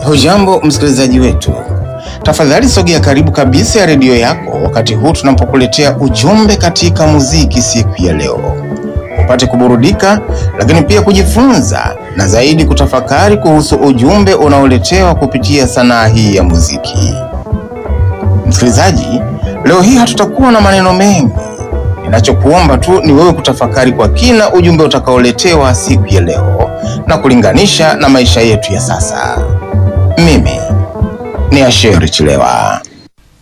Hujambo msikilizaji wetu, tafadhali sogea karibu kabisa ya redio yako wakati huu tunapokuletea ujumbe katika muziki siku ya leo, upate kuburudika, lakini pia kujifunza na zaidi kutafakari kuhusu ujumbe unaoletewa kupitia sanaa hii ya muziki. Msikilizaji, leo hii hatutakuwa na maneno mengi. Ninachokuomba tu ni wewe kutafakari kwa kina ujumbe utakaoletewa siku ya leo na kulinganisha na maisha yetu ya sasa. Mimi ni Asheri Chilewa.